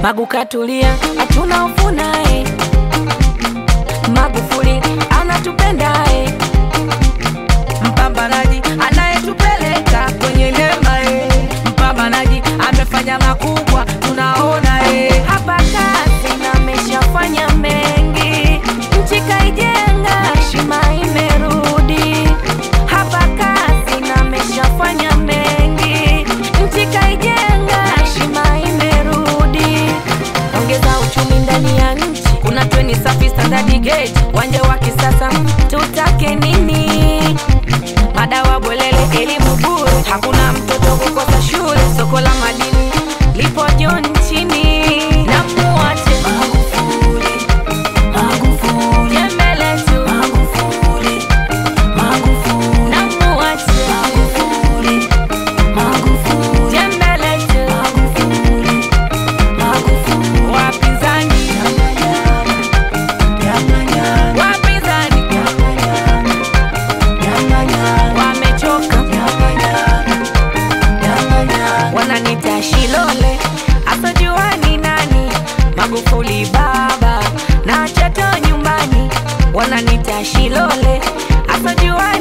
Magu katulia, hatuna hofu naye. Magufuli anatupenda eh. Mpambanaji anayetupeleka kwenye neema eh. Mpambanaji amefanya makubwa, tunaona eh. Hapa kazi na ameshafanya mengi, nchi kaijenga, heshima imerudi. Hapa kazi na ameshafanya mengi, nchi kaijenga, heshima imerudi. Ongeza uchumi ndani ya nchi, kuna treni safi, standard gauge, uwanja wa kisasa, tutake nini? Madawa bolele, elimu bure, hakuna mtoto kukosa shule. Soko la madini lipo juu nchini, na muache Magufuli, Magufuli, jembe letu Magufuli, Magufuli, na muache Magufuli, Magufuli, jembe letu Magufuli, Magufuli, wapinzani wapinzani wamechoka wananita Shilole, asojua ni nani. Magufuli baba na chato nyumbani, wananita Shilole, asojua